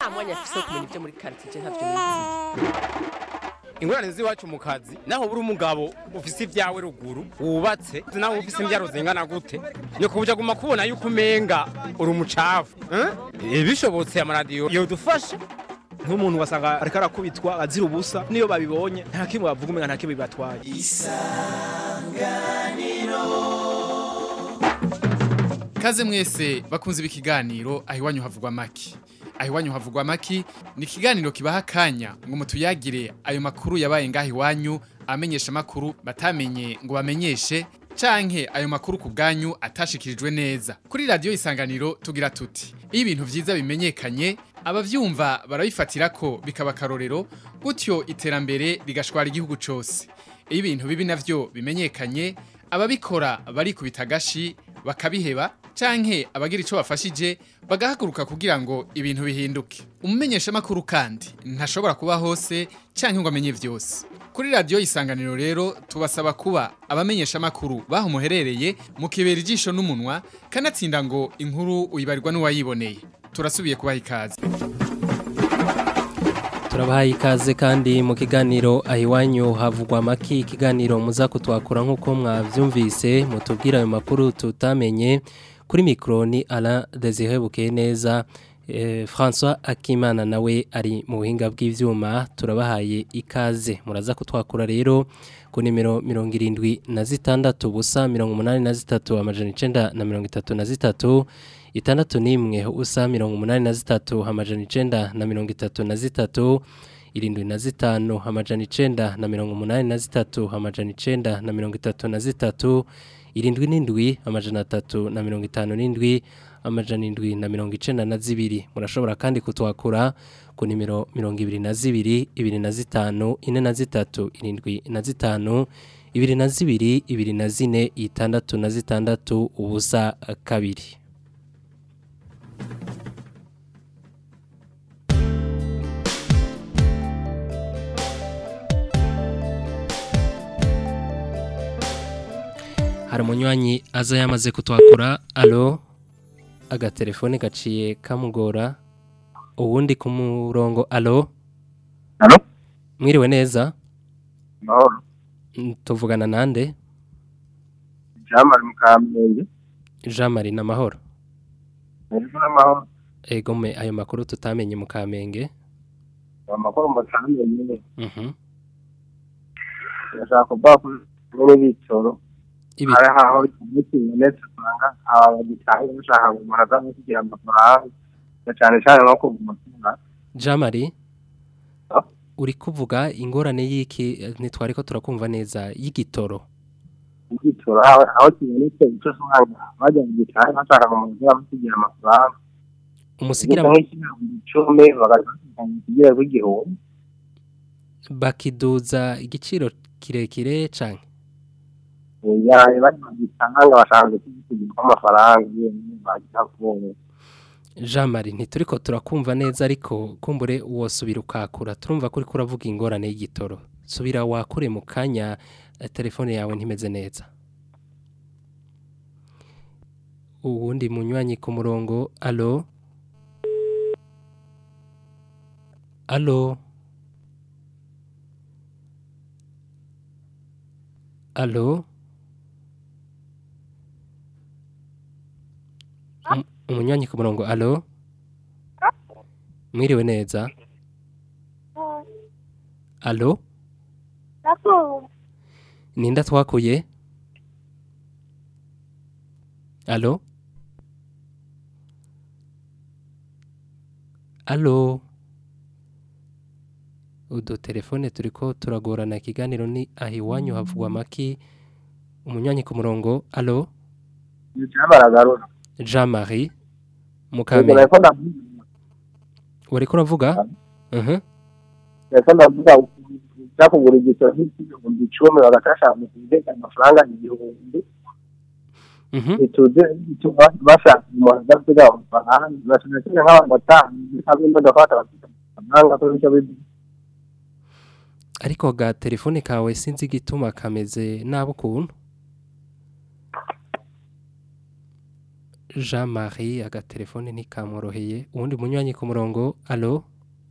nta mwanya afise wo kumenya ibyo muri quartier ntavyo nizi ingorane z'iwacu mu kazi naho buri umugabo ufise ibyawe ruguru wubatse naho ufise imbyaro zingana gute ni kubuja guma kubona yuko umenga uri umucafu eh? bishobotse amaradiyo yodufasha nk'umuntu wasanga ariko arakubitwa azira ubusa niyo babibonye nta kimwe bavuga umenga nta kimwe bibatwaye Kaze mwese bakunze ibi kiganiro aho iwanyu havugwa maki. Aho iwanyu havugwa maki ni ikiganiro kibaha akanya ngo mutuyagire ayo makuru yabaye ngaho iwanyu amenyesha makuru batamenye ngo bamenyeshe canke ayo makuru ku bwanyu atashikirijwe neza. Kuri radio isanganiro tugira tuti. Iyo ibintu vyiza bimenyekanye abavyumva barabifatira ko bikaba karorero gutyo iterambere rigashwara igihugu cose. Iyo ibintu bibi navyo bimenyekanye ababikora bari kubitagashi bakabiheba canke abagira ico bafashije bagahaguruka kugira ngo ibintu bihinduke umumenyesha makuru kandi ntashobora kuba hose canke ngo amenye vyose kuri radio isanganiro rero tubasaba kuba abamenyesha makuru baho muherereye mukibera ijisho n'umunwa kanatsinda ngo inkuru uyibarirwa n'uwayiboneye turasubiye kubaha ikaze turabahaye ikaze kandi mu kiganiro aho iwanyu havugwa amaki ikiganiro muza kutwakura nk'uko mwabyumvise mutubwira ayo makuru tutamenye kuri mikoro ni ara desire bukeye neza francois akimana nawe ari mu buhinga bw'ibyuma turabahaye ikaze muraza kutwakura rero ku nimero mirongo irindwi na zitandatu ubusa mirongo umunani na zitatu amajana icyenda na mirongo itatu na zitatu itandatu n'imwe usa mirongo umunani na zitatu amajana icenda na mirongo itatu na zitatu irindwi na zitanu amajana icenda na mirongo umunani na zitatu amajana icenda na mirongo itatu na zitatu irindwi n'indwi amajana atatu na mirongo itanu n'indwi amajana indwi na mirongo icenda na zibiri murashobora kandi kutwakura ku nimero mirongo ibiri na zibiri ibiri na zitanu ine na zitatu irindwi na zitanu ibiri na zibiri ibiri na zine itandatu na zitandatu ubusa kabiri hari umunywanyi aza yamaze kutwakura alo agatelefone gaciye kamugora uwundi ku murongo alo Alo? mwiriwe neza Mahoro. Mm, tuvugana nande Jamari Mukamenge. jean marie n'amahoro Hejuru n'amahoro. ego me ayo makuru tutamenye mu kamenge Amakuru mbatamenye nyine. Mhm. Ndashaka kuvuga ko muri bitoro. Ibi- Hari aho kibonetse usanga abagitaye bashaka kugura no kugira amafaranga. Na cyane cyane no kugura amafaranga. jean marie Ah. uri kuvuga ingorane y'iki ntitwari ko turakumva neza y'igitoro Bitoro aho aho kibonetse icyo usanga bajya mu gitaye bashaka kugura no kugira amafaranga. umusigira icumi bagatangira kugira rw'igihumbi. bakiduza igiciro kirekire canke yaje bari mu gitanga bashaka kugira amafaranga nyine bagira kubona. jean marie ntituriko turakumva neza ariko kumbure wosubira ukakura turumva ko uriko uravuga ingorane y'igitoro subira wakure mu kanya eh, telefone yawe ntimeze neza uwundi munywanyi ku murongo alo alo alo Um- umunywanyi ku murongo alo mwiriwe neza alo ninda twakuye alo alo udutelefone turiko turagorana ikiganiro ni aho iwanyu havugwa amaki umunywanyi ku murongo alo Baragarura. jean marie Yego, mukamenya nariko ndavuga- wariko uravuga Mhm. nariko ndavuga ujya kugura igitoro cy'ibihumbi icumi bagatasha mu kugeza amafaranga igihumbi Mhm. bituze bituma bashaka umuntu adafite amafaranga bashaka cyane nk'abantu batanu cyangwa imodoka batabafite amafaranga kuri icyo bibi ariko ga telefone kawe sinzi igituma kameze nabi ukuntu Jean Marie agatelefone ntikamworoheye uwundi munywanyi ku murongo alo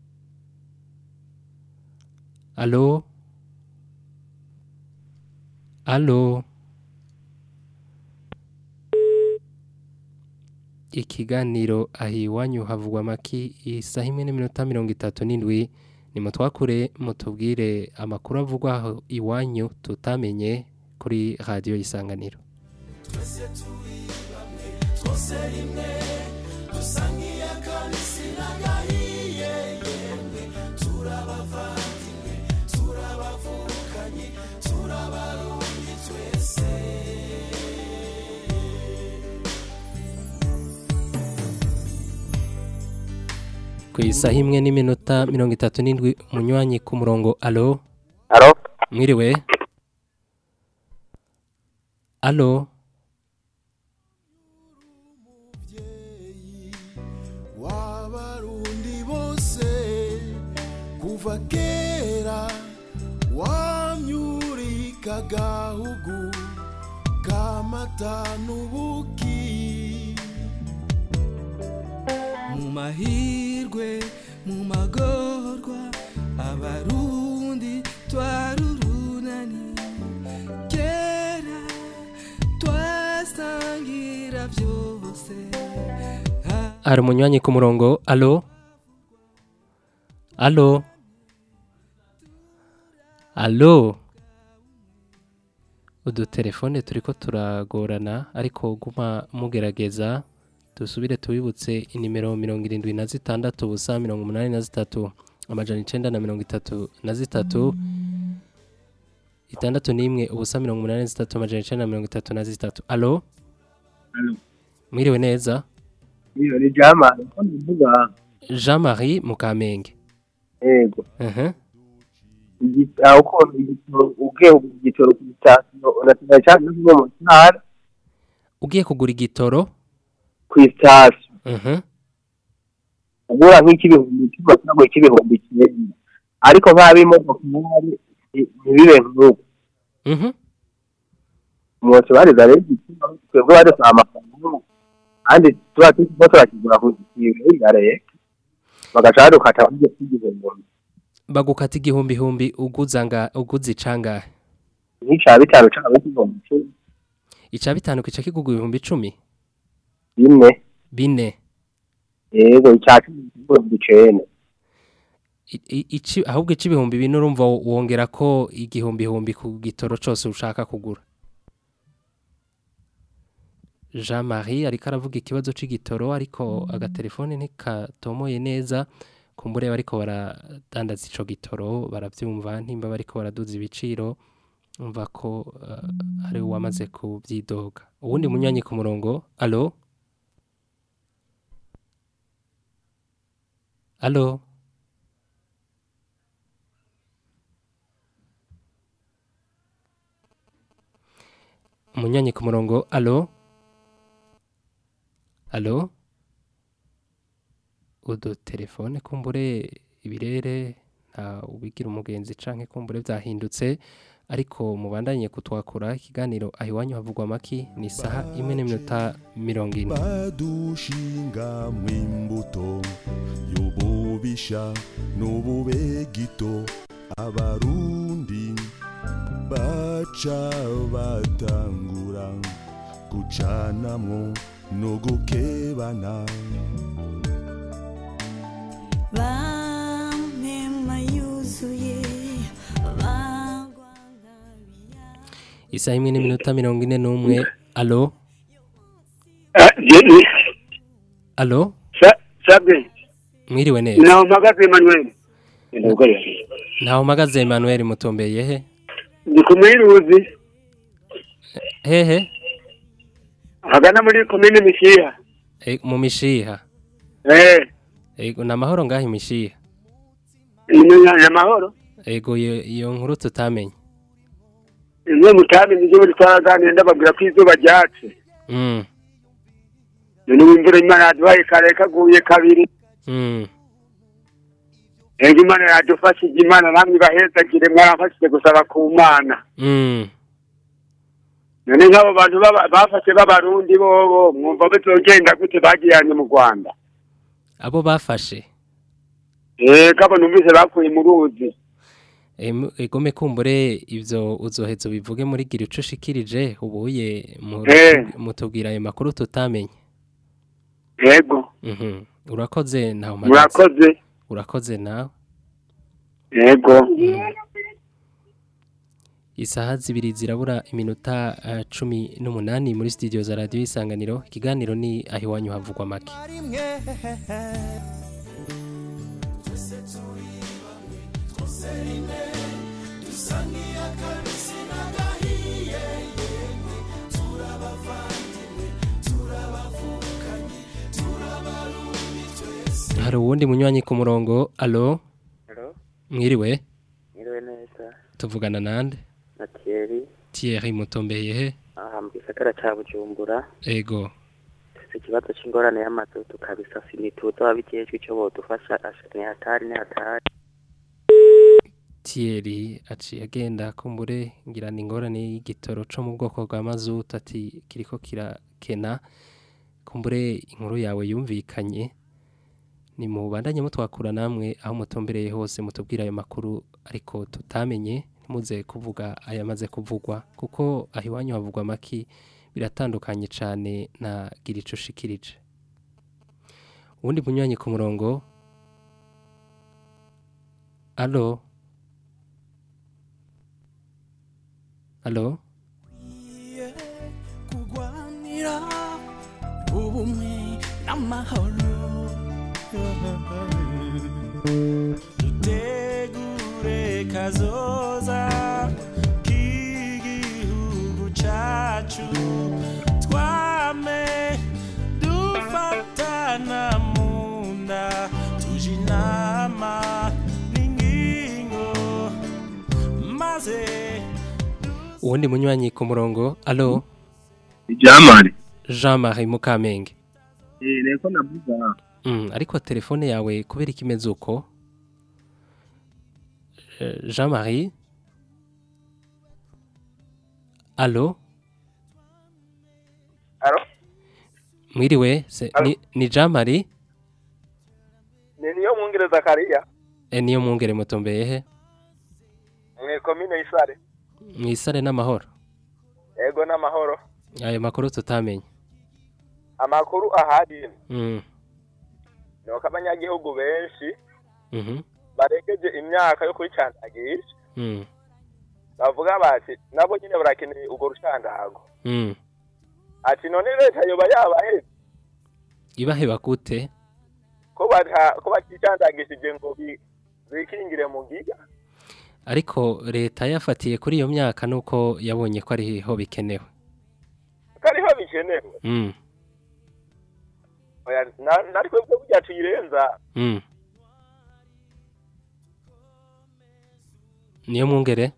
alo alo ikiganiro ahiwanyu havugwa maki isaha imwe n'iminota mirongo itatu n'indwi ni mutwakure mutubwire amakuru avugwa aho iwanyu tutamenye kuri radiyo y'isanganiro ku isaha imwe n'iminota mirongo itatu n'indwi umunywanyi ku murongo alo Alo? mwiriwe alo w'abarundi bose kuva kera wamyurika agahugu kamata n'ubuki mu mahirwe mu magorwa abarundi twarurunani kera twasangira byose hari umunywanyi ku murongo alo alo alo udutelefone turi ko turagorana ariko guma mugerageza dusubire tubibutse inimero mirongo irindwi na zitandatu ubusa mirongo umunani na zitatu amajana icenda na mirongo itatu na zitatu itandatu n'imwe ubusa mirongo umunani na zitatu amajana icenda na mirongo itatu na zitatu alo Alo. mwiriwe neza iyo ni jamani ko ndivuga jean marie mukamenge yego Mhm. Igi- aho ukuntu igitoro ugiye kugura igitoro ku sitasiyo unatumira cyane no mu ntara ugiye kugura igitoro ku sitasiyo Mhm. ugura nk'ik'ibihumbi icumi cyangwa ik'ibihumbi icyenda ariko nk'aba imodoka nk'ari ntibibe nk'uko Mhm. umuntu bariza rero igituma twebwe badusaba amafaranga kandi tuba turimo turakigura ku giciro ya leta bagaca badukata kuri icyo cy'igihumbi bagukata igihumbihumbi uguza nga uguza icangahe nk'icya bitanu cyangwa ik'igihumbi icumi ica bitanu kica kigugwa ibihumbi icumi bine bine yego icya cumi n'igihumbi icenda I- i- ici ahubwo ici ibihumbi bine urumva wo- wongera ko igihumbihumbi ku gitoro cose ushaka kugura Jean Marie ariko aravuga ikibazo c'igitoro ariko agatelefone ntikatomoye neza kumbure bariko baradandaza ico gitoro baravyumva ntimba bariko baraduza ibiciro umva ko uh, hari uwamaze kubyidoga uwundi munywanyi ku murongo alo alo umunywanyi ku murongo alo alo udutelefone kumbure ibirere nta ubigira umugenzi canke kumbure vyahindutse ariko mubandanye kutwakura ikiganiro aho iwanyu havugwa amaki ni isaha imwe n'iminota mirongo ine badushinga mw'imbuto y'ububisha n'ububegito abarundi baca batangura gucanamwo no gukebana bamema yuzuye bagwa isaha imwe n'iminota mirongo ine n'umwe alo alo sabwe mwiriwe neza naho mpagaze Emmanuel ntaho mpagaze Emmanuel mutombeye he ndi ku Mwiruzi hehe hagana muri komine Mishiha E, mu mishiha eh ego ni amahoro ngaho imishiha ni amahoro ego iyo iyo nkuru tutamenye imwe mutamenye ibyo muri twaraganira ndababwira ko izuba ryatse mm. none ubu imvura imana yaduhaye kare kaguye kabiri Mm. ego imana yadufashije imana namwe ibahezagire mwaramfashije gusaba ku mana Mm. none nk'abo bantu baba- bafashe b'abarundi bobo mwumva bizogenda gute bagiyanye mu rwanda abo bafashe eh kabo numvise bakuye mu ruzi Em- egome kumbure ivyo uzoheza bivuge muri gira ico ushikirije ubuye mu- Eh. mutubwira ayo makuru tutamenye yego Mhm. urakoze nawe murakoze urakoze nawe yego isaha zibiri zirabura iminota eh, cumi n'umunani muri studio za radiyo isanganiro ikiganiro ni aho iwanyu havugwa make hari uwundi munywanyi ku murongo alo Hello? mwiriwe Mwiriwe neza. tuvugana nande Na Thierry, Thierry mutombeye he aha mu gisagara ca Bujumbura. ego Dufise ikibazo c'ingorane y'amazu tukabisa sinituzo abijejwe ico bodufasha asha ni hatari ni hatari. Thierry aciye agenda kumbure ngira ni ingorane y'igitoro co mu bwoko bwa mazutu ati kiriko kirakena kumbure inkuru yawe yumvikanye ni mu bandanye mutwakura namwe aho mutombereye hose mutubwira ayo makuru ariko tutamenye ntimuze kuvuga ayamaze kuvugwa kuko aho iwanyu havugwa amaki biratandukanye cyane na gira ico ushikirije uwundi munywanyi ku murongo alo alo kurwanira ubumwe n'amahoro dutegure kazoza k'igihugu cacu twame dufatana mu nda tuje inama n'ingingo maze uwundi munywanyi ku murongo alo Jamari. Jean Marie Mukamenge Eh neko navuga. mm, ariko telefone yawe kubera ikimeze uko Eh, Jean Marie alo Alo? mwiriwe se, ni, ni Jean Marie ni niyo mwungere Zakariya e, niyo mwungere mutombeye he mwe komine Isare mwisare n'amahoro ego n'amahoro ayo makuru tutamenye amakuru ahari mm, ni uko abanyagihugu benshi mhm, baregeje imyaka yo kuyicandagisha mm, bavuga bati nabo nyine barakeneye urwo rushandago mm. ati none leta yoba yabaheze ibaheba gute ko bata ko baticandagishije ngo bi- bikingire mu giga ariko leta yafatiye kuri iyo myaka nuko yabonye ko ariho bikenewe ko ariho bikenewe mm, Oya, na- natwe bwo burya tuyirenza mm. niyo mwungere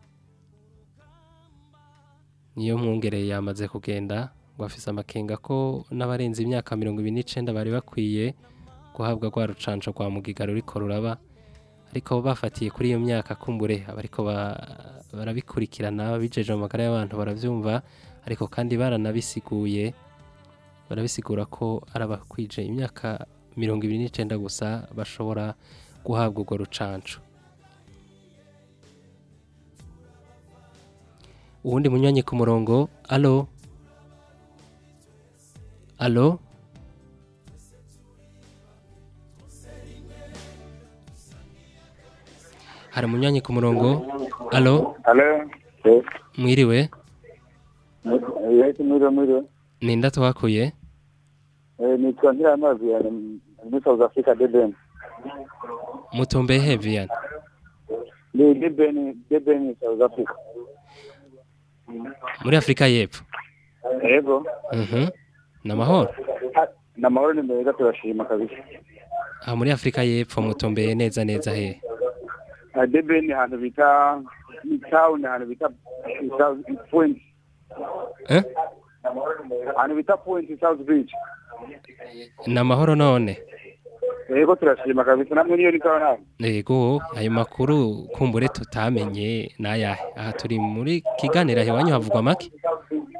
niyo mwungere yamaze kugenda ngo afise amakenga ko n'abarenze imyaka mirongo ibiri n'icenda bari bakwiye guhabwa rwa rucanco rwa mugiga ruriko ruraba ariko bafatiye kuri iyo myaka kumbure abariko ba- barabikurikirana bijeje mu magara y'abantu baravyumva ariko kandi baranabisiguye barabisigura ko ari abakwije imyaka mirongo ibiri n'icenda gusa bashobora guhabwa urwo rucanco uwundi munywanyi ku murongo alo alo hari umunywanyi ku murongo alo Alo. mwiriwe Yesi mwiriwe mwiriwe. ninda twakuye Eh nitwa Ntiramazi ya muri South Africa Durban. mutombe hevian Ni Durban Durban South Africa. muri afurika y'epfo Yego. Mhm. ni amahoro Na mahoro ni meza turashima kabisa. aha muri afurika y'epfo mutombeye neza neza hehe Ah, Durban ni ahantu bita ni town ahantu bita South Point. Eh? Ahantu bita Point South Beach. ni amahoro none Yego turashima kabisa namwe niyo ni sawa nawe. yego ayo makuru kumbure tutamenye n'ayahe aha turi muri kiganiro iwanyu havugwa make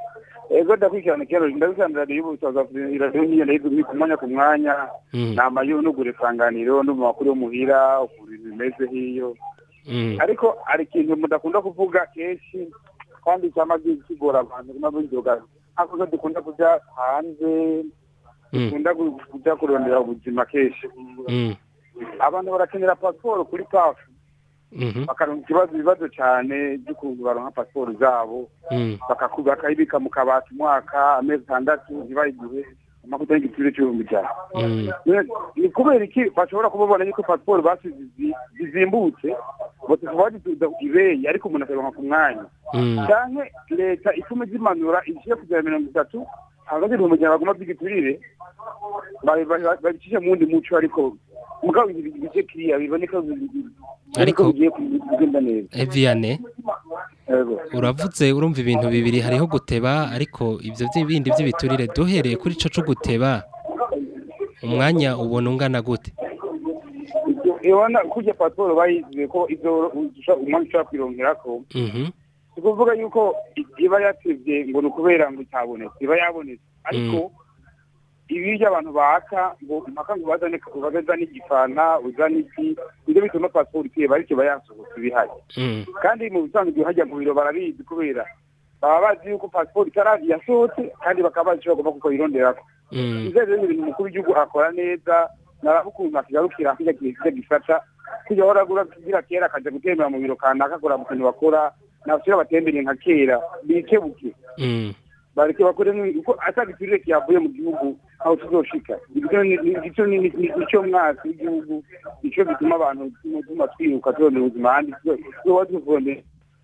ego ndakurikirana ikibazo ndakurikirana radiyo y'ubusaza iradiyo nk'iyo ndayizi ku mwanya ku mwanya Mm. nama y'unugura isanganiro no mu makuru yo muhira ukuntu ibintu bimeze hiyo Mm. ariko hari ikintu mudakunda kuvuga kenshi kandi cyama kigora abantu kuma binzoga hakuzo dukunda kuja hanze Mm. dukunda gu- kuja kurondera ubuzima kenshi Mm. abantu barakenera pasiporo kuri pafu Mhm. bakaronka ikibazo ibibazo cyane by'ukuntu baronka pasiporo zabo Mm. bakaku- bakayibika mu kabati umwaka amezi atandatu ntibayiguhe amakuta y'igiciro cy'ibihumbi ijana Mm. Ne- ni kubera iki bashobora kubabona yuko pasiporo basize zi- zizimbutse batuvuga badutuza ibeyi ariko umuntu akayironka ku mwanya Mm. canke leta itume zimanura igiye kugera mirongo itatu hagati ibihumbi ijana baguma by'igiturire babi- babi- babicishe mu wundi muco ariko mugabo ibi bice kiriya biboneka bi- Ariko- ko bigiye kugenda neza Eviane Yego. uravuze urumva ibintu bibiri hariho guteba ariko ibyo bindi by'ibiturire duhereye kuri ico cyo guteba umwanya ubona ungana gute ibona kurya pasiporo bayiziye ko izo usha- umwanya ushobora kwironkerako Mhm. si ukuvuga yuko i- iba yatevye ngo ni ukubera ngo itabonetse iba yabonetse ariko ibiryo abantu baka ngo impaka ngo bazane bazane igifana uzane iki nibyo bituma pasiporo iteba ariko iba yasohotse ibihari Mm. kandi mu bisanzwe hajya mu biro barabizi kubera baba bazi yuko pasiporo itarazi yasohotse kandi bakaba bazi icyo bagomba kuyironderako Mm. inzego z'ibintu umukuru w'igihugu akora neza naraba ukuntu akigarukira kijya kijya gifata kujya ahora agura kugira kera akaja gutembera mu biro kanaka akora mu kintu bakora nabashyira batembere nka kera bikebuke Mm. bareke bakore nk- uko atari iturire kiyavuye mu gihugu aho tuzoshika Igiciro ni- ni- igiciro ni- ni- nicyo mwasi w'igihugu nicyo gituma abantu tuma twiruka turondera ubuzima ahandi tuba tuvondera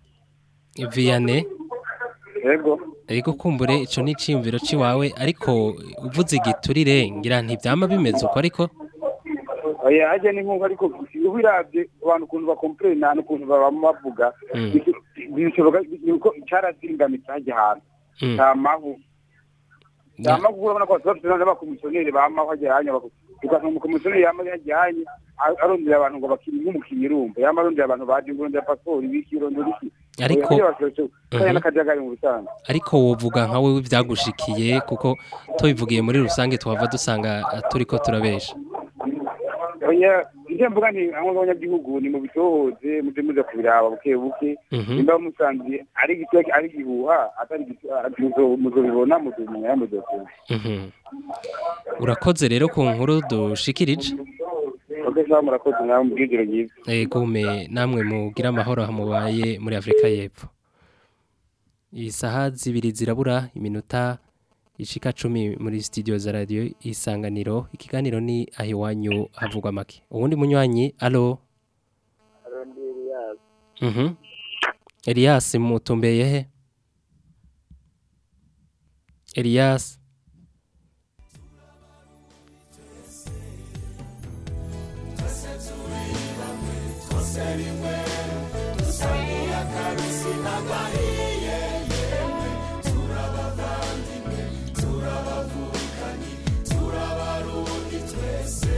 Vianney yego Ego kumbure ico ni ciyumviro ciwawe ariko uvuze igiturire ngira ntivyama bimeze uko ariko oya ajya ni nk'uko ariko ubiravye abantu ukuntu bakomplena n'ukuntu baba bavuga Mm. bishoboka yuko carazingamitse hajya ahantu Mm. nta mahu nta mahu urabona ko bafite n'abakomisiyoneri bamaho hajya hanya ugasanga umukomisiyoneri yama hajya hanya a- arondera abantu ngo bakiri nk'umukinnyi urumva yama arondera abantu baje ngo urondera pasiporo ibiki urondera iki Ariko- Oya, bashobora- kanya Mhm. n'akajagari mu bisanzwe ariko wovuga nka wewe ivyagushikiye kuko tubivugiye muri rusange tuhava dusanga ah, turiko turabesha oya ivyo mvuga ni hamwe abanyagihugu ni mu bitohoze muje muze kubiraba buke buke Mhm. nimba musanze ari igito ari igihuha atari igito muzo- muzobibona muzomenya muzokunda Mhm. urakoze rero ku nkuru dushikirije oke sawa murakoze nawe mubwigiro ryiza egume namwe mugira amahoro mubaye muri Afrika y'Epfo isaha zibiri zirabura iminota ishika cumi muri studio za radio isanganiro ikiganiro ni ahiwanyu havugwa make uwundi munywanyi alo mhm Elias mutumbeye he Elias twese turi bamwe twose rimwe dusangiye akabisi n'agahiye yemwe turabavandimwe turabavukanyi turabarundi twese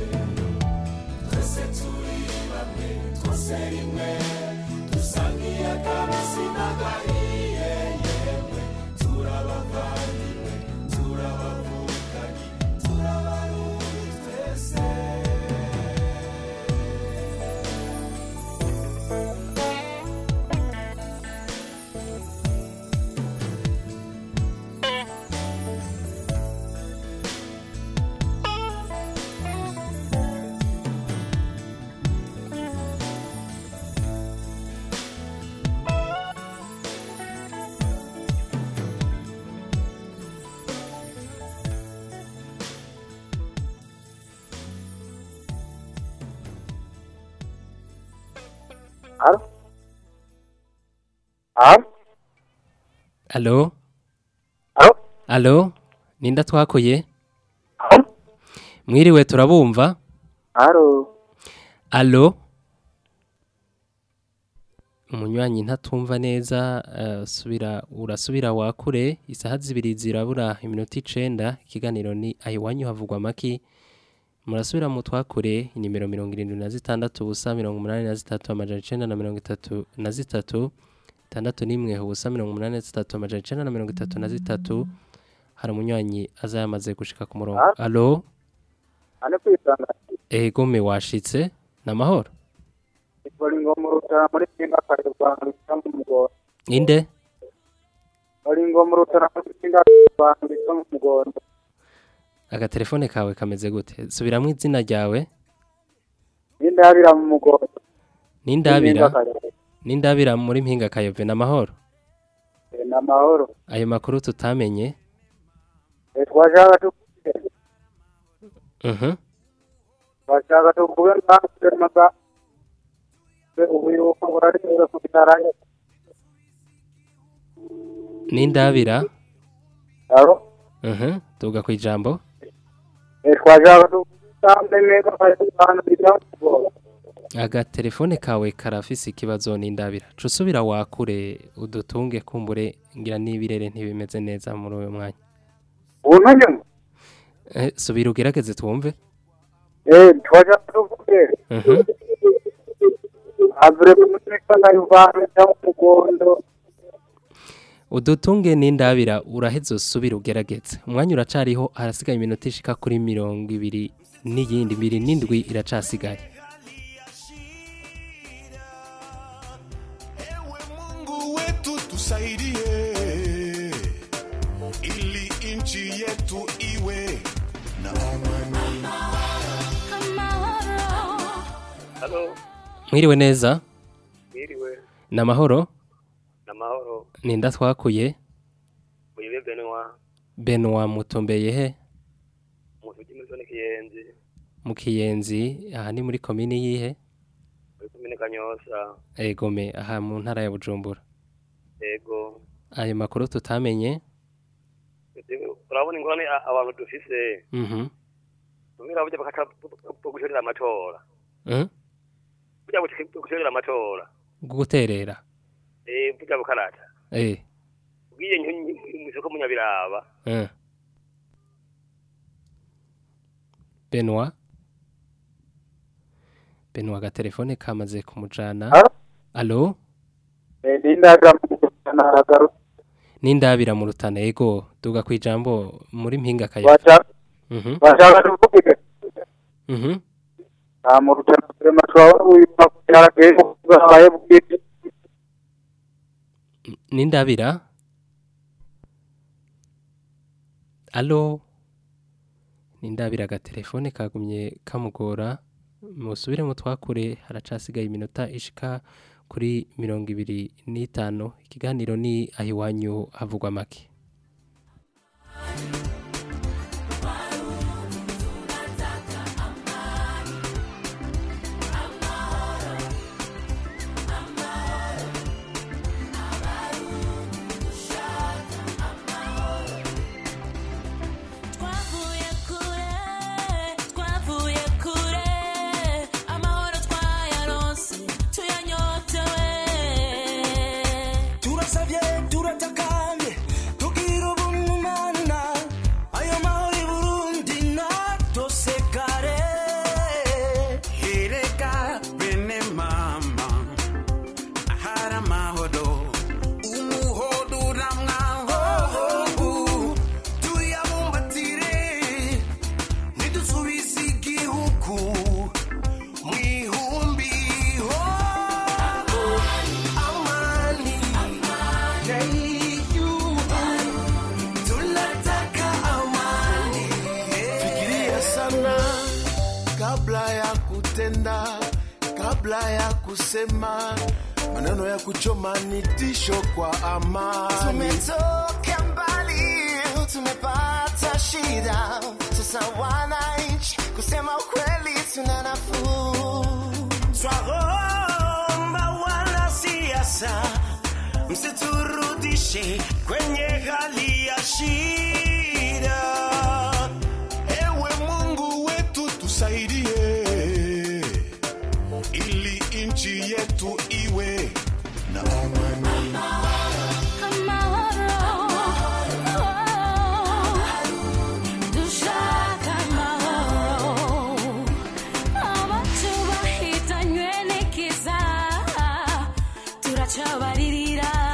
twese turi bamwe twose rimwe dusangiye akabisi n'agahiye yemwe turabavandimwe turabavukanyi turabarundi twese Alo? Alo? Alo? Alo? Alo? Ninda twakoye? Mwiriwe turabumva? Alo? Alo? Umunywanyi ntatumva neza uh, subira urasubira wakure isaha zibiri zirabura iminota icenda ikiganiro ni ahiwanyu havugwa maki murasubira mu twakure inimero mirongo irindwi na zitandatu ubusa mirongo umunani na zitatu amajana icenda na mirongo itatu na zitatu itandatu n'imwe ubusa mirongo umunani na zitatu amajana icenda na mirongo itatu na zitatu hari umunywanyi aza yamaze gushika ku murongo Ah. alo ane kwisanga egome washitse namahoro ikora ingoma urutara muri pinga kare rwanda bisa mu mugondo inde ikora ingoma urutara muri pinga rwanda bisa mu mugondo agatelefone kawe kameze gute subiramwo izina ryawe n'indabira mu mugondo n'indabira Pinga kare. n'indabira muri mpinga kayove namahoro Eh, ni amahoro ayo makuru tutamenye Eh, twashaka tukuge mhm twashaka tukuge natwe maga ubu yuko burarengera ku bitaranye n'indabira aro mhm tuga ku ijambo Eh, twashaka tukuge neza kare rwanda bisa mu mugondo agatelefone kawe karafise ikibazo n'indabira ca usubira wakure udutunge kumbure ngira n'ibirere ntibimeze neza muri uyu mwanya ubu ntajyamo eh, subira ugerageze twumve Eh, twashaka tukuge mhm avure muri pinga rwanda bisa mu mugondo udutunge n'indabira uraheze usubira ugerageze umwanya uracariho harasigaye iminota ishika kuri mirongo ibiri n'iyindi ibiri n'indwi iracasigaye Mungu wetu tusaidie, ili nchi yetu iwe na amani. Halo, mwiriwe neza mwiriwe, namahoro namahoro, ninda twakuye uyibe Benoit, benwa mutumbeye he umuntu ujya muri zone Kiyenzi, mu kiyenzi aha ni muri komini yihe muri komine Kanyosa, egome aha mu ntara ya bujumbura yego, ayo makuru tutamenye urabona ingorane a- abantu dufise, mhm tumira burya bakaca bwo gushorera amatora, mhm burya bwo gushorera amatora, guterera eh, burya bukarata, eh ubwiye mw'isoko munyabiraba, eh benwa benwa agatelefone kamaze kumujana alo Eh, n'indabira mu mugondo naragarutse n'indabira mu rutana ego duga ku ijambo muri mpinga kayo Wacha- mhm bashaka tukuge mhm nta mu rutara turema turabona uwitwa kubyaragaye bwabaye bwite n'indabira alo n'indabira agatelefone kagumye kamugora musubire mu twakure haracasigaye iminota ishika kuri mirongo ibiri n'itanu ikiganiro ni aho iwanyu havugwa make Twavuye kure, twavuye kure, amahoro twayaronse, tuyanyotewe. turasabye turatakamye tugira ubumana ayo mahoro i burundi natosekare hereka bene mama ahari amahoro umuhodo uramwaho tuyabumbatire nidusubize igihugu mu ihumbi ho amani tunataka amani fikiria sana kabla ya kutenda kabla ya kusema maneno ya kuchoma ni tisho kwa amani Tumetoka mbali, tumepata shida. Sasa wananchi, kusema ukweli, tuna nafuu. Twaomba wanasiasa msiturudishe kwenye hali ya shida. Ewe Mungu wetu tusaidie, ili nchi yetu iwe na amani. Dushaka amahoro, abacu bahitanywe n'ikiza, turacabaririra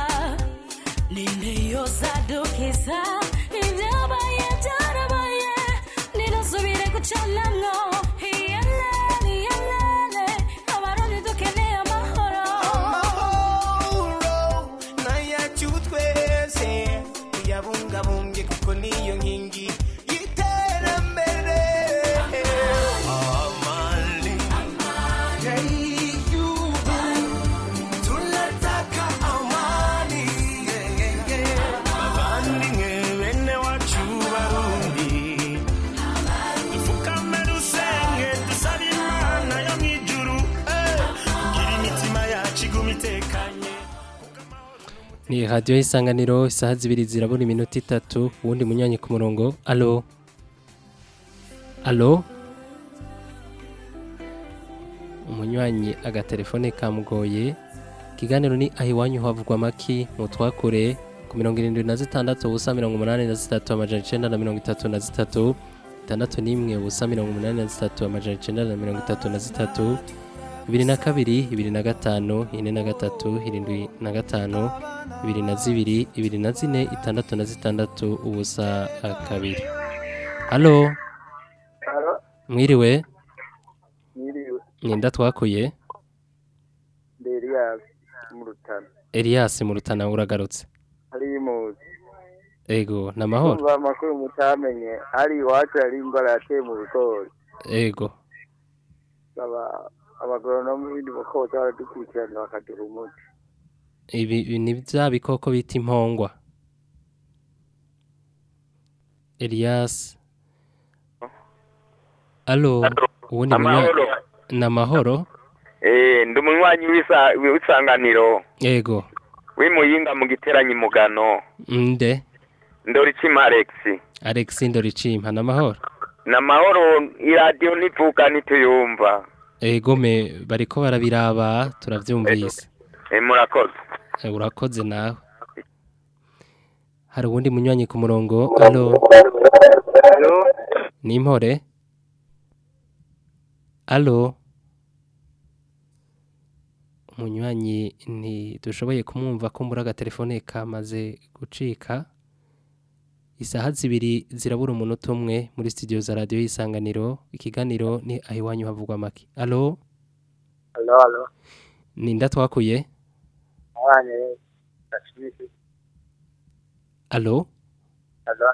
AU. Tunataka amani. Yeah, yeah, yeah. Bavandimwe bene wacu Barundi. Dupfukame dusenge dusabe Imana yo mw'ijuru. Eh, kugira imitima yacu igume itekanye. Ni radio y'isanganiro isaha zibiri zirabura iminota itatu uwundi munywanyi ku murongo alo alo umunywanyi agatelefone kamugoye ikiganiro ni aho iwanyu havugwa amaki mu twakure ku mirongo irindwi na zitandatu ubusa mirongo umunani na zitatu amajana icenda na mirongo itatu na zitatu itandatu n'imwe ubusa mirongo umunani na zitatu amajana icenda na mirongo itatu na zitatu bibiri na kabiri ibiri na gatanu ine na gatatu irindwi na gatanu ibiri na zibiri ibiri na zine itandatu na zitandatu ubusa ah, kabiri halo Halo, mwiriwe niriwe. ninda twakuye Ndi Elias mu Rutana. Elias mu rutana uragarutse Hari imuzi. ego namahoro Kumva amakuru mutamenye. Hari iwacu hari ingwara yateye mu bigori. ego Aba abagoronome b'ibindi bakoza baradukurikirana bakaduha umuti. ibi ibi ni bya bikoko bita impongwa Elias Alo ubundi Amahoro. namahoro Eh, ndi umunywanyi w'isa- w'isanganiro ego w'imuyinga mu giteranyi mugano nde ndoricima Alex Alex Ndoricimpa namahoro namahoro iradiyo ntivuga ntituyumva ego me bariko barabiraba turavyumvise Eh, murakoze Eh, urakoze nawe hari uwundi munywanyi ku murongo alo ni impore alo umunywanyi ntidushoboye kumwumva ko mbura agatelefone kamaze gucika isaha zibiri zirabura umunota umwe muri studio za radiyo y'isanganiro ikiganiro ni aho iwanyu havugwa make alo Halo, halo. ninda twakuye Abanye. Ndashimisi. alo Halo.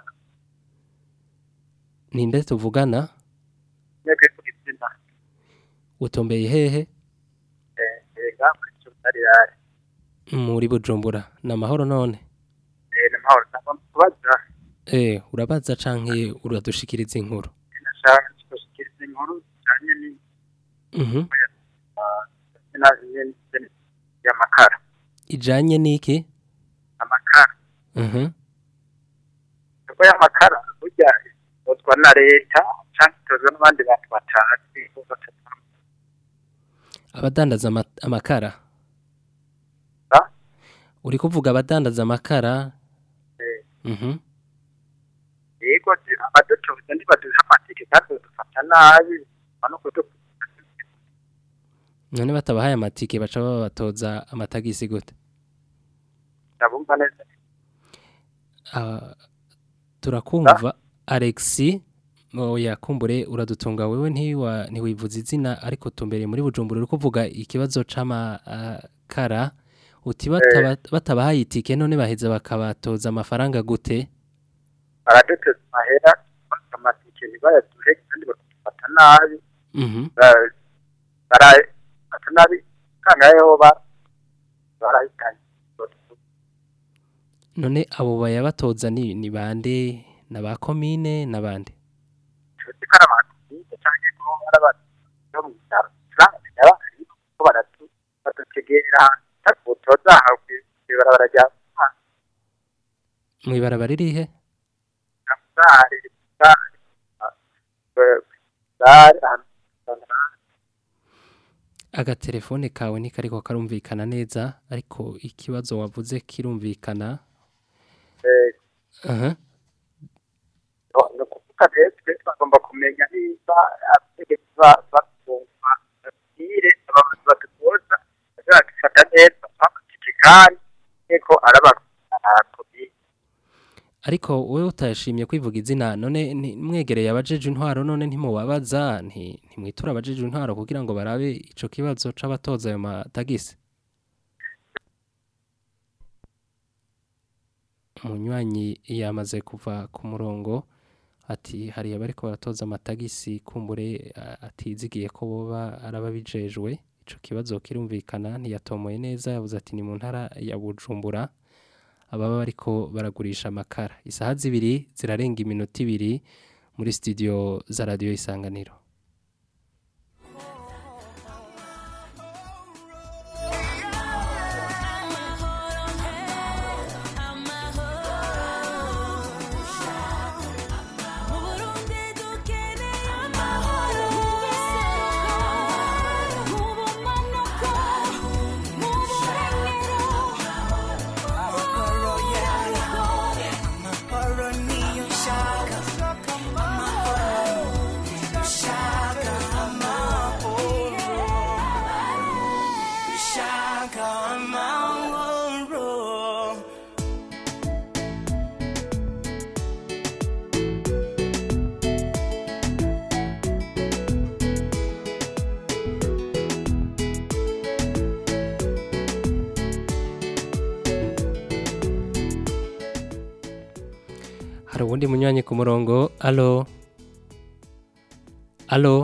ninde tuvugana Neke kugitsina. utombeye hehe Eh, ega kuri yari. muri bujumbura ni amahoro none Eh, namahoro. Nagomba kubaza. eh urabaza canke uradushikiriza inkuru Nashaka kushikiriza inkuru cyane ni mhm na nyene y'amakara. ijanye niki Amakara. mhm Kuko y'amakara burya utwa na leta cyangwa itozwa n'abandi bantu batazi. abadandaza ama- amakara Ah? uri kuvuga abadandaza amakara Eh, mhm yego abaducuruza ntibaduha amatike kandi badufata nabi. Bano kudu none batabahaye amatike baca babatoza amatagisi gute ndabumva neza. Ah, turakumva Alexi oya kumbure uradutunga wewe ntiwa ntiwivuza izina ariko tumbereye muri bujumbura uri kuvuga ikibazo c'amakara uti bataba, batabahaye itike none baheza bakabatoza amafaranga gute Baraduteza amahera bafata amatike ntibayaduhe kandi badufata nabi. mhm Ba- barafata nabi kangayeho ba barahitanye. none abo bayabatoza ni ni bande na ba komine na bande tuzi ko ari abantu bize cyangwa ko ari abantu bo mu bitaro turamenya abandi ko baratu badutegera takutoza aho kwibarabara rya mwibarabara ririhe Sare Sare Sare agatelefone kawe ntikariko karumvikana neza ariko ikibazo wavuze kirumvikana eh aha no kuvuga rero twe bagomba kumenya niba abategetsi batumva ire abantu badutoza bazadufata neza bakatike kandi ko arabakomeye ariko wowe utashimye kwivuga izina none ni- mwegereye abajeje intwaro none ntimubabaza nti ntimwitura abajeje intwaro kugira ngo barabe ico kibazo c'abatoza ayo matagisi umunywanyi yamaze kuva ku murongo ati hari abariko baratoza amatagisi kumbure a- atizigiye ko boba arababijejwe ico kibazo kirumvikana ntiyatomoye neza yavuze ati ni mu ntara ya Bujumbura ababa bariko baragurisha amakara isaha zibiri zirarenga iminota ibiri muri studio za radio isanganiro hari uwundi munywanyi ku murongo alo alo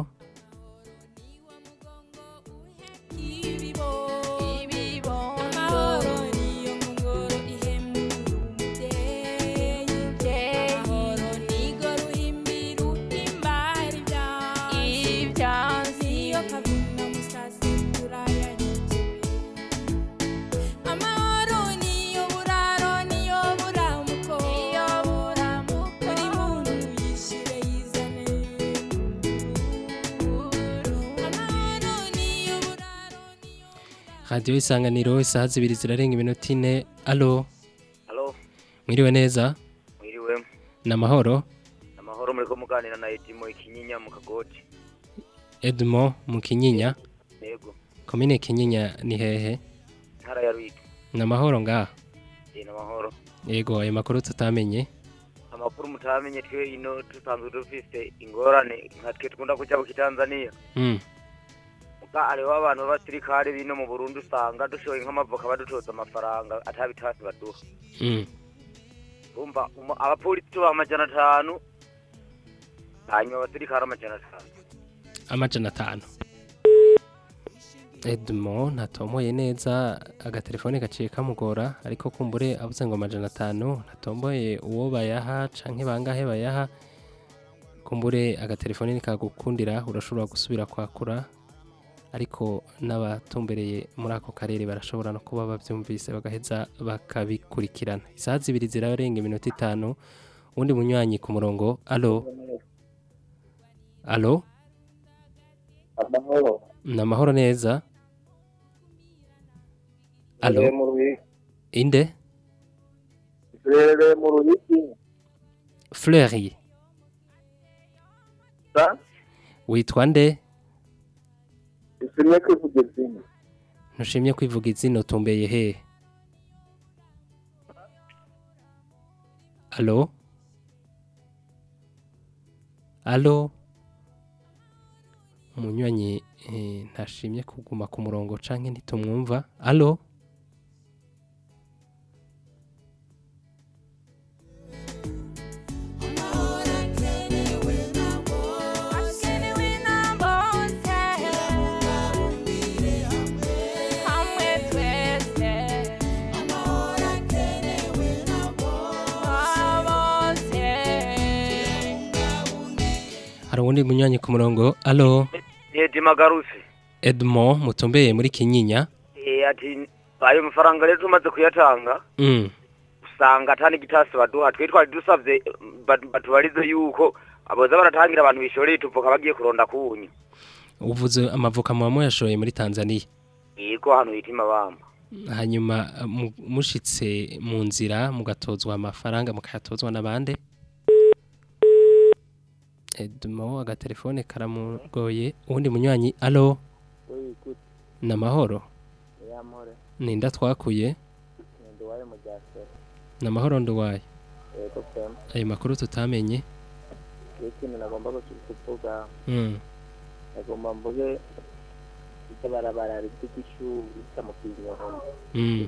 radiyo isanganiro isaha zibiri zirarenga iminota ine alo Halo, mwiriwe neza mwiriwe. ni amahoro Amahoro muriko muganira na Edimo ikinyinya mu kagoti. edmo mu kinyinya Yego. komine kinyinya ni hehe Ntara ya Rwigi. ni amahoro ngaha Ni amahoro. yego ayo makuru tutamenye Amakuru mutamenye twe ino dusanzwe dufise ingorane nka twe tukunda kuja mu Tanzania. Mm, Muga hariho abantu b'abasirikare bino mu Burundi usanga dushoye nk'amavoka badutoza amafaranga atabitasi baduha. mm. Umva umu- abapolisi tuba amajana atanu hanyuma abasirikare amajana atanu. amajana atanu edmo ntatomoye neza agatelefone gaciye kamugora ariko kumbure abuze ngo amajana atanu ntatomboye uwo bayaha canke bangahe bayaha kumbure agatelefone nikagukundira urashobora gusubira kwakura ariko n'abatumbereye muri ako karere barashobora no kuba bavyumvise bagaheza bakabikurikirana isaha zibiri zirarenga iminota itanu uwundi munywanyi ku murongo alo alo amahoro ni amahoro neza alo Turere mu Ruyigi inde turere mu Ruyigi fleury sa witwa nde isimye kwivuga izina ntushimye kwivuga izina utumbeye hehe alo alo umunywanyi eh, ntashimye kuguma ku murongo canke ntitumwumva alo hari uwundi munywanyi ku murongo alo Edimo agarutse. edmo mutumbeye muri kinyinya Eh ati ayo mafaranga rero tumaze kuyatanga mm. usanga atani gitasi baduha twe twari dusavye bat- batubarize yuko aboza baratangira abantu bishoreye tuvuka bagiye kuronda kunyu uvuze amavoka muba muyashoye muri tanzania yego hano hitima bamba hanyuma uh, mu- mushitse mu nzira mugatozwa amafaranga mukayatozwa n'abande edmo agatelefone karamugoye uwundi munywanyi alo ni amahoro yamore ninda twakuye nduwaye mu ryasera ni amahoro nduwaye yego pema ayo makuru tutamenye iyo ikintu nagomba kuvuga mm. nagomba mvuge icyo barabara ry'igishuri ritamukiye Mm.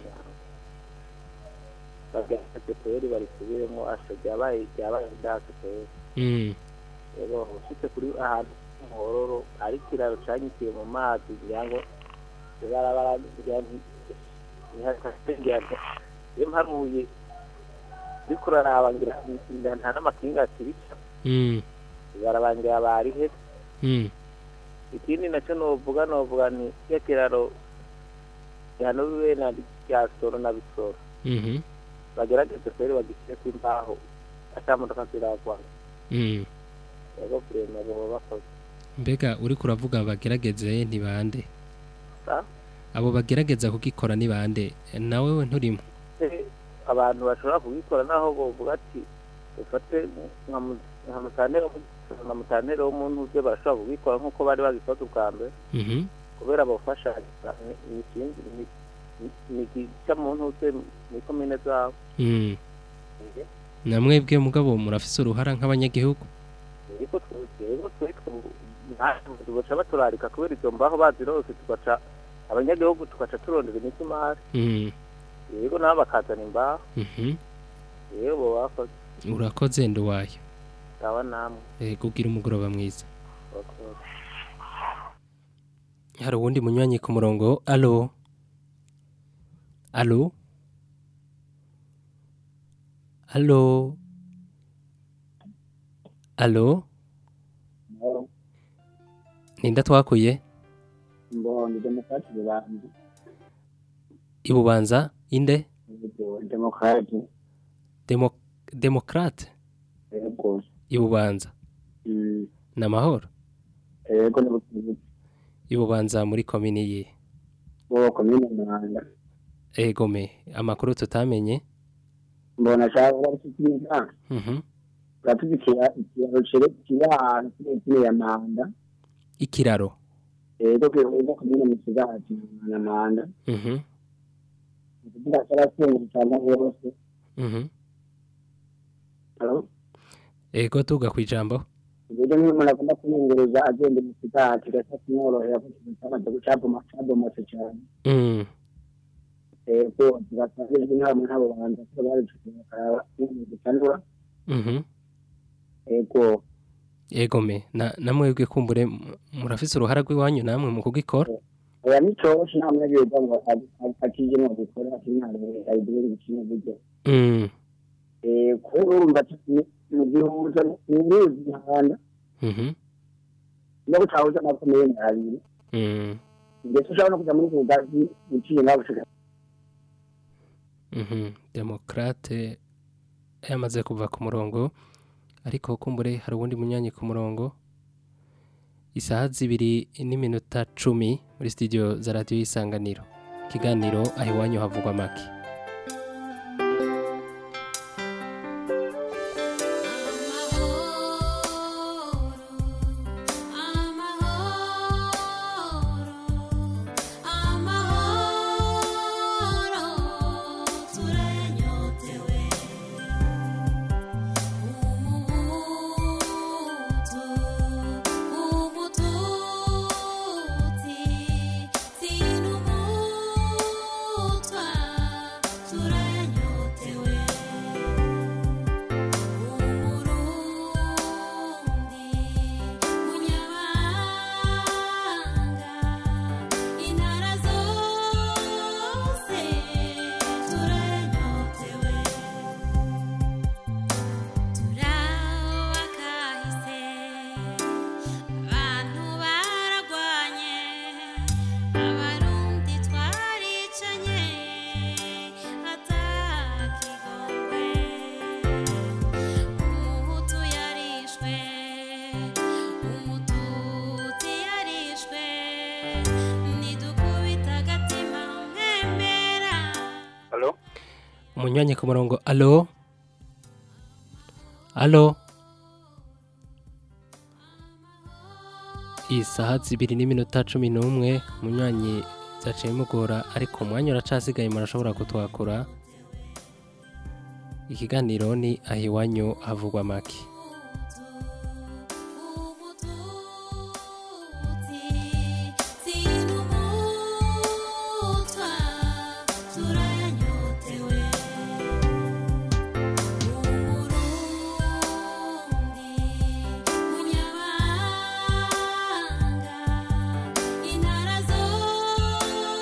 bagafate kweri barisubiremo asho ryabaye ryabaye ndase kweri Mm. rero ushitse kuri ahantu muhororo ari ikiraro canyitiye mu mazi ngira ngo ibarabara ntihasengerwa iyo mparuye ariko uraraba ngira ngira nta n'amakinga akirica Mm. ibarabara ngira barihe Mm. ikindi nacyo novuga novuga ni iyo kiraro gihano bibe na rya soro na bisoro Mhm. bagerageze kweri bagishyireko imbaho ata modoka ziragwa Mm. rero kurema boba bakoze mbega uri kuravuga bagerageze ni bande Sa? abo bagerageza kugikora ni bande nawe we nturimo Eh, abantu bashobora kubikora naho bovuga ati ufate nka mu- nka mutantero nka mutantero w'umuntu uze barashobora kubikora nk'uko bari bagikoze ubwa mbere Mhm. kubera bafasha ikindi ni gica mu ntuze mu komine zabo Mm. namwebwe mugabo murafise uruhara nk'abanyagihugu ariko twebwe twitwe tugaca baturarika kubera izo mbaho bazirose tugaca abanyagihugu tugaca turondera imisumari Mm. yego nabo bakazana imbaho Mhm. yego bo bakoze urakoze nduwayo sawa namwe eh kugira umugoroba mwiza bakoze hari uwundi munywanyi ku murongo alo alo alo alo ninda twakuye mbonye demokarasi rubanza ibubanza inde demokarasi Demo, demokrate yego ibubanza Mm, ni amahoro yego n'ubuvuzi ibubanza muri komini ye bo komine Muhanga egome amakuru tutamenye mbona ashaka barashikiriza Mhm. batubikira ikiraro cerekeye ahantu kirekire ya Manda ikiraro yego kihuza komine Musigati na Manda Mhm. kugira cyarasenga cyane rwose Mhm. Hello? ego tuga kwijambo uburyo niyo umuntu agomba kumwunguruza agenda mu kigati gasa kumworohera kuko ikintu cyamaze gucaboma cabomotse cyane Mm. yego zigasangijwe inama n'abo bantu ko bari bakaraba ibintu bitandura Mhm. yego egome na namwebwe kumbure m- murafise uruhara rw'iwanyu namwe mu kugikora oya nicoroshe nta munyagihugu ngo akije no gukora intare ayidure gukina buryo Mm. eh ko urumva mu gihuza ni uruzi ihanda Mhm. no gutahuza amakomeye abiri Mm. ndetse ushobora no kuja muri kugazi uciye nawe ushaka Mhm. Demokrate yamaze kuva ku murongo ariko kumbure hari uwundi munyanyi ku murongo isaha zibiri n'iminota cumi muri studio za radiyo y'isanganiro ikiganiro aho iwanyu havugwa make abantu baragwanye abarundi twaricanye atakigongwe umuhutu yarishwe umututsi yarishwe nidukubita agatima mpembera Halo? umunywanyi ku murongo alo alo isaha zibiri n'iminota cumi n'umwe umunywanyi zaciye mugora ariko umwanya uracasigaye murashobora kutwakura ikiganiro ni aho iwanyu havugwa make sinumutwa turanyotewe umurundi munyabanga intara zose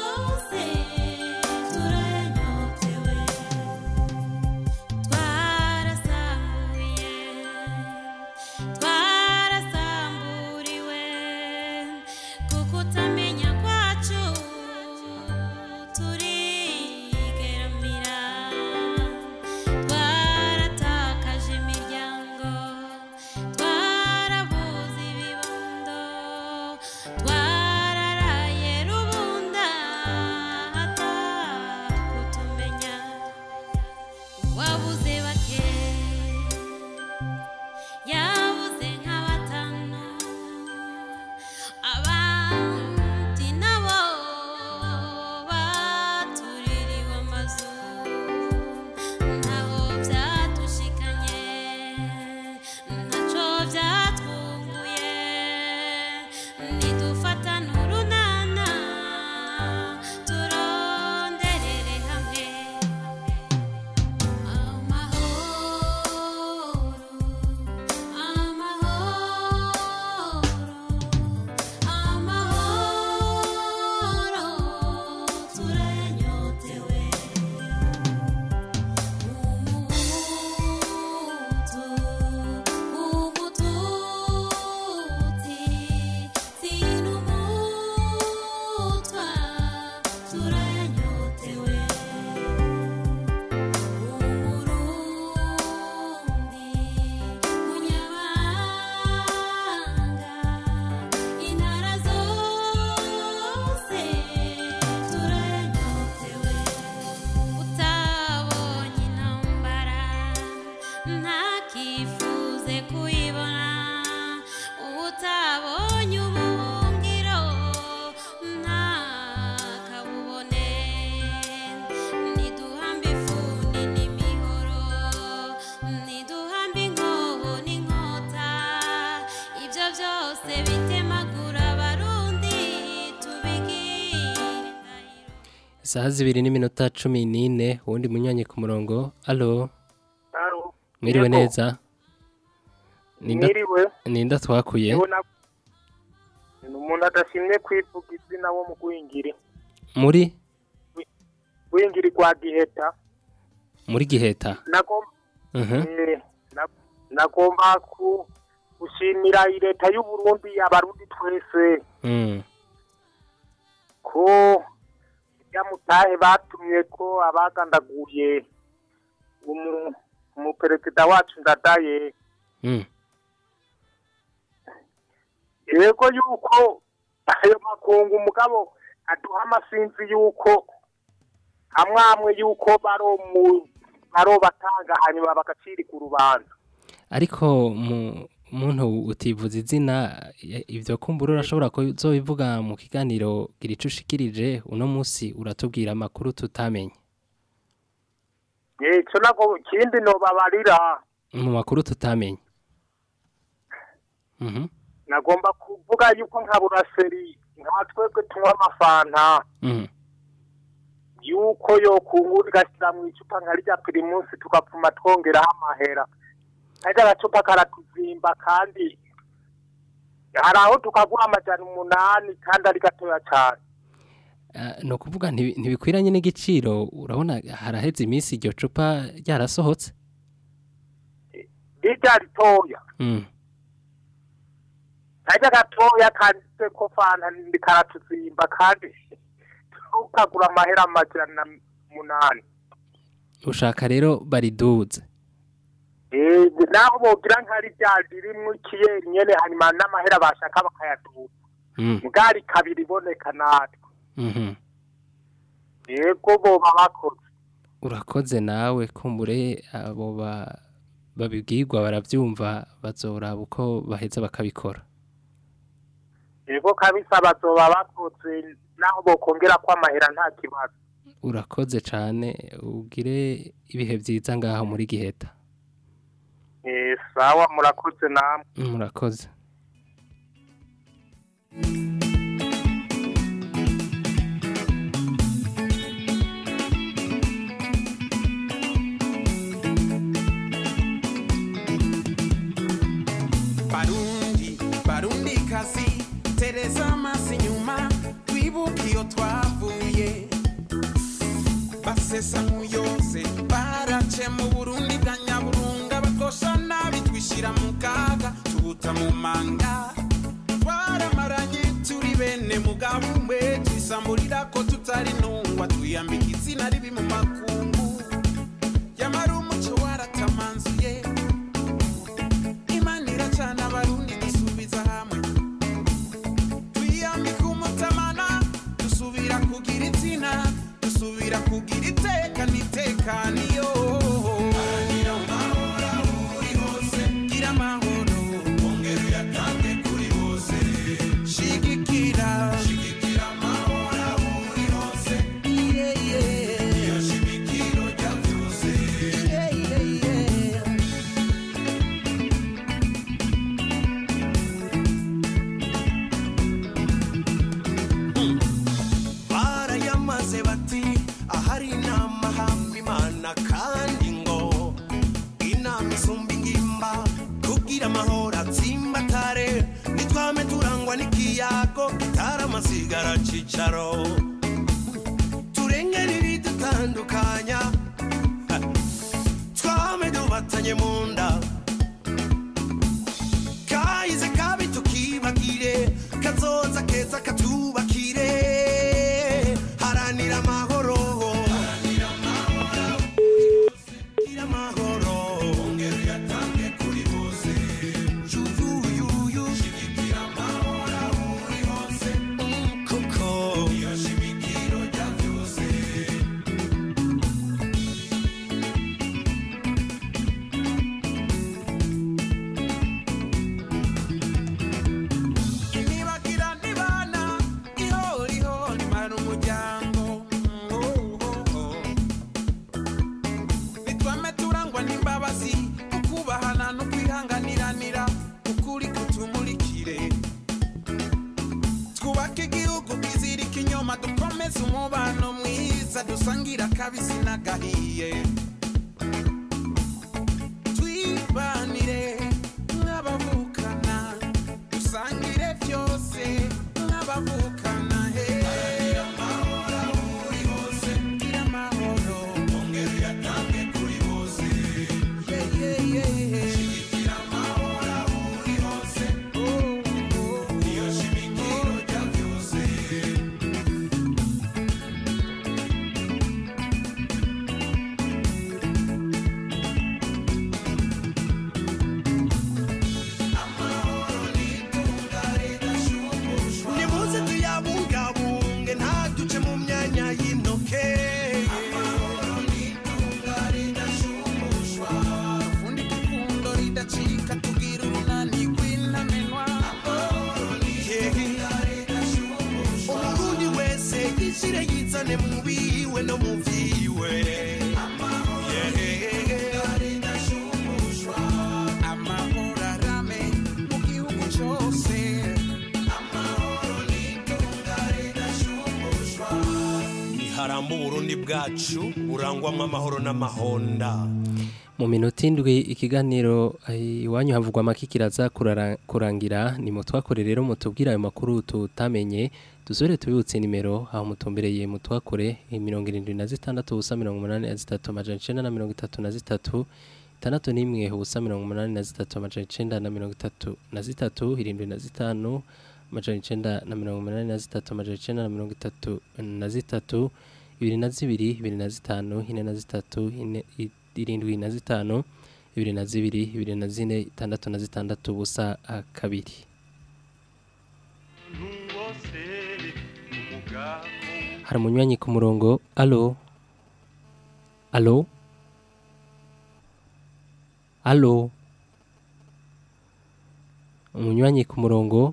isaha zibiri n'iminota cumi n'ine uwundi munywanyi ku murongo alo Alo. mwiriwe Yego. neza Ninda- Mwiriwe. ninda twakuye Yewe na- ni umuntu adashimye kwivuga izina wo mu gwingiri muri gwingiri kwa giheta muri giheta nagomba Mhm. eh, na- nagomba ku gushimira leta y'u Burundi abarundi twese Mm. ko ya mutahe batumye ko abagandaguye umu umuperezida wacu ndadaye Mm. yego yuko ayo makungu umugabo aduha amasinzi yuko amwe amwe yuko baro mu baro batanga hanyuma bagacirika urubanza ariko mu muntu utivuza izina ya- ivyo kumbura urashobora kuzobivuga mu kiganiro gira ico ushikirije uno munsi uratubwira amakuru tutamenye ico nago kindi nobabarira mu makuru tutamenye Mhm. nagomba kuvuga yuko nka buraseri nka twebwe tunywa amafanta Mhm. yuko yokungura igashyira mu icupa nka rya pirimusi tugapfuma twongeraho amahera kajya agacupa karatuzimba kandi hari aho tukagura amajana umunani kandi ari gatoya cyane Ah, ni ukuvuga ntibi- ntibikwiranye n'igiciro urabona haraheze iminsi iryo cupa ryarasohotse rirya ritoya Mm. kajya gatoya kanditse ko fanta ni karatuzimba kandi tukagura amahera amajana umunani ushaka rero bariduze Eh, naho bogira nka rya ririmwo ikiyeri nyene hanyuma n'amahera bashaka bakayaduza Mm. bwari kabiri iboneka natwe Mhm. yego boba bakoze urakoze nawe kumbure abo ba- babibwirwa barabyumva bazoraba uko baheza bakabikora yego kabisa bazoba bakoze naho bokongera ko amahera nta kibazo urakoze cyane ugire ibihe byiza ngaho muri giheta Eh, sawa murakoze namwe murakoze barundi barundi kazi tereza amaso inyuma twibuke iyo twavuye basesa nk'uyose barace mu burundi bwa nyaburunga bakosha nabi twishyira mu kaga tubuta mu manga twaramaranye turi bene mugabo umwe twisamburira ko tutari ntungwa twiyambika izina ribi mu makungu yamara umuco waratamanzuye imana iracana abarundi dusubiza hamwe twiyambika umutamana dusubira kugira izina dusubira kugira iteka n'itekaniyo gira amahoro ongera uyatange kuri bose shigikira shigikira amahoro aho uri hose yeah, yeah. iyo shimikiro rya byose yeah, yeah, yeah. barayamaze bati ahari inama hamba imana kandi ngo inama isumba ingimba kugira amahoro atsimbatare nitwame turangwa n'ikiyago gitara amasigara cicaro turengera ibidutandukanya ha, twame dubatanye mu nda kahize kabi tukibagire kazoza keza katubakire haranira amahoro gira amahoro ongera uyatange kuri bose yuyuyuyu shigikira amahoro aho uri hose kuko iyo shimikiro rya byose imibagira nibana dukomeze umubano mwiza dusangira akabisi n'agahiye twibanire nk'abavukana dusangire byose nk'abavukana he gira amahoro ongera uyatange kuri bose shigikira amahoro aho uri hose niyo shimikiro rya byose nimuze tuyabungabunge ntaduce mu myanya y'intoke ufundi ipfundo ridacika tugira urunani rw'intamenwa umurundi wese yishyire yizane mu biwe no mu vyiwe amahoro arame mu gihugu cyose niharamba uburundi bwacu burangwamo amahoro n'amahonda Mu minota indwi ikiganiro eh, iwanyu havugwa amaki kiraza kurara- kurangira ni mu twakore rero mutubwira ayo makuru tutamenye dusore tubibutse nimero aho mutumbereye mu twakore eh, mirongo irindwi na zitandatu ubusa mirongo umunani na zitatu amajana icenda na mirongo itatu na zitatu itandatu n'imwe ubusa mirongo umunani na zitatu amajana icenda na mirongo itatu na zitatu irindwi na zitanu amajana icenda na mirongo umunani na zitatu amajana icenda na mirongo itatu na zitatu ibiri na zibiri ibiri na zitanu ine na zitatu ine i- irindwi na zitanu ibiri na zibiri ibiri na zine itandatu na zitandatu ubusa ah, kabiri hari umunywanyi ku murongo alo alo alo umunywanyi ku murongo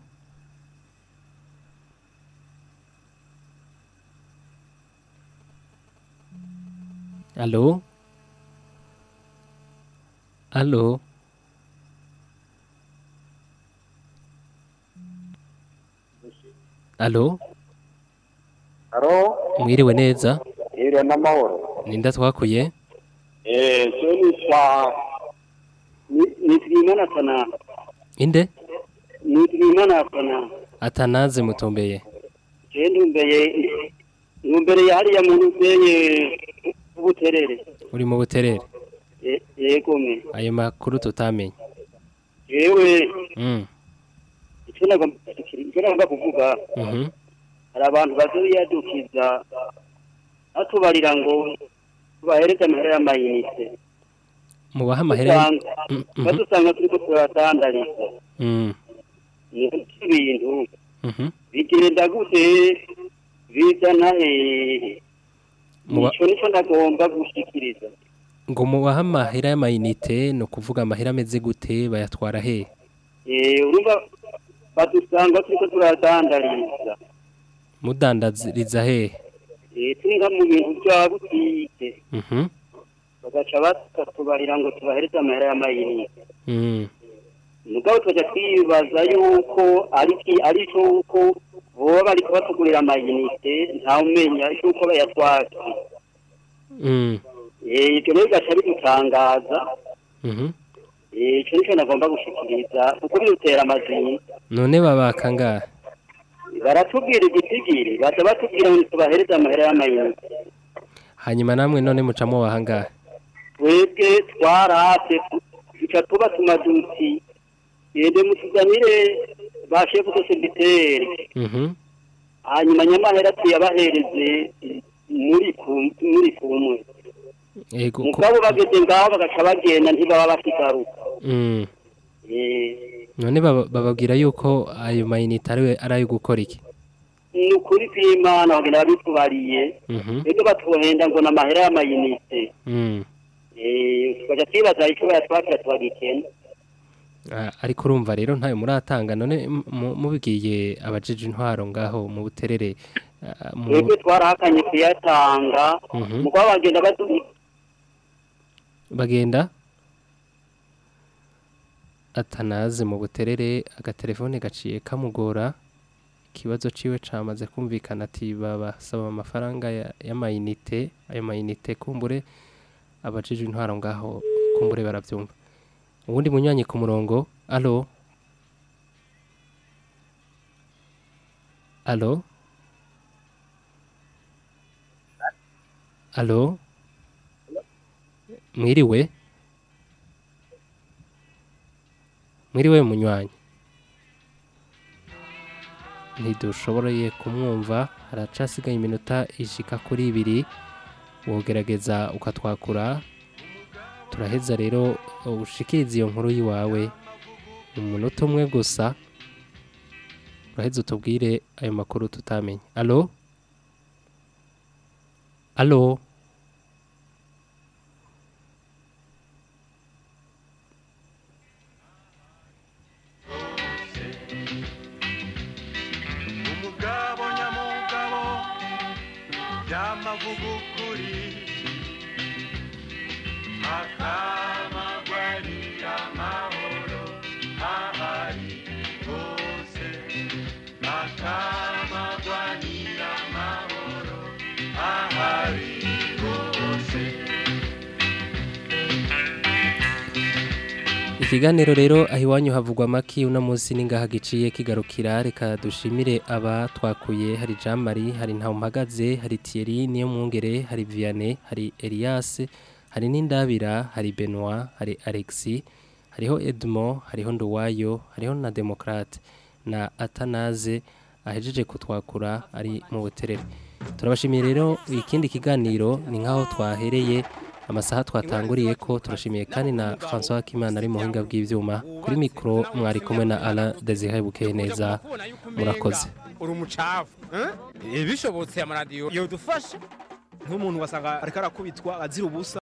alo alo alo Haro, mwiriwe neza iriwe n'amahoro. ninda twakuye Eh, so nitwa nitwimana sana. inde Nitwimana sana. atanaze mutombeye Je ndumbeye ndumbere hariya muntu uteye ubuterere. uri mu buterere Eh, Yego me. ayo makuru tutamenye Yewe mm. icyo nagomba icyo nagomba kuvuga mhm hari abantu bazoyadukiza atubarira ngo tubahereze amahera y'amayinite. mubaha amahera Usanga- Mm, mhm. badusanga turiko turatandariza. mm. ni ibintu mhm bigenda gute bizana hehe Muba- icyo nicyo ndagomba gushikiriza ngo mubaha amahera y'amayinite ni ukuvuga amahera ameze gute bayatwara he Eh, urumva badusanga turiko turadandariza mudandariza he Eh, turi nka mu bintu bya butike mhm bagaca bakatubarira ngo tubahereze amahera y'amayinite mm. mugabo tukaja twibaza yuko ariki aricyo uko boba bariko batugurira amayinite ntawumenya yuko bayatwara mm. Eh, ibyo rero bigaca bidutangaza mhm Eh, icyo nicyo nagomba gushikiriza kuko bidutera amazina none babaka ngahe baratubwira igitigiri baza batubwira ngo tubahereze amahera y'amayinite hanyuma namwe none mucamo baha ngahe twebwe twarase duca tuba tumaduti yende mutuzanire ba shefu de segiteri mhm hanyuma nyamahera tuyabahereze muri ku- muri kumwe ego ko mugabo bageze ngaho bagaca bagenda ntibaba bakigaruka mm. Eh, none baba- bababwira yuko ayo mayinite ari ari ayo gukora iki ni ukuri kw'imana bagenda babitubariye mhm rero batuhenda ngo ni amahera y'amayinite mm. Eh, tukaja twibaza icyo bayatwakira tubagikena Ah, ariko urumva rero ntayo muratanga none mu- mu- mubwiye abajeje intwaro ngaho mu buterere ah, mu- twebwe twarahakanye kuyatanga Mhm. mugabo bagenda badu bagenda atanaze mu buterere agatelefone gaciye kamugora ikibazo ciwe camaze kumvikana ati babasaba amafaranga ya- y'amayinite ayo mayinite kumbure abajije intwaro ngaho kumbure baravyumva uwundi munywanyi ku murongo alo alo alo mwiriwe mwiriwe munywanyi ntidushoboreye kumwumva haracasigaye iminota ishika kuri ibiri wogerageza ukatwakura turaheza rero ushikirize iyo nkuru y'iwawe mu munota umwe gusa uraheza utubwire ayo makuru tutamenye alo alo umugabo nyamugabo byamavuga ukuri akamagwanira amahoro ahari hose akamagwanira amahoro ahari hose ikiganiro rero aho iwanyu havugwa amaki uno munsi n'ingaha giciye kigarukira reka dushimire aba twakuye hari jean marie hari ntawumpagaze hari thierry niyo mwungere hari vianney hari elias hari n'indabira hari benoit hari alexis hariho edmond hariho nduwayo hariho na demokrate na atanaze ahejeje kutwakura ari mu buterere turabashimiye rero ikindi kiganiro ni nk'aho twahereye amasaha twatanguriye ko turashimiye kandi na François Kimana ari mu buhinga bw'ivyuma kuri mikro mwari kumwe na Alain Desire Bukeye neza murakoze uri umucafu eh? bishobotse amaradiyo yodufasha nk'umuntu wasanga ariko arakubitwa azira ubusa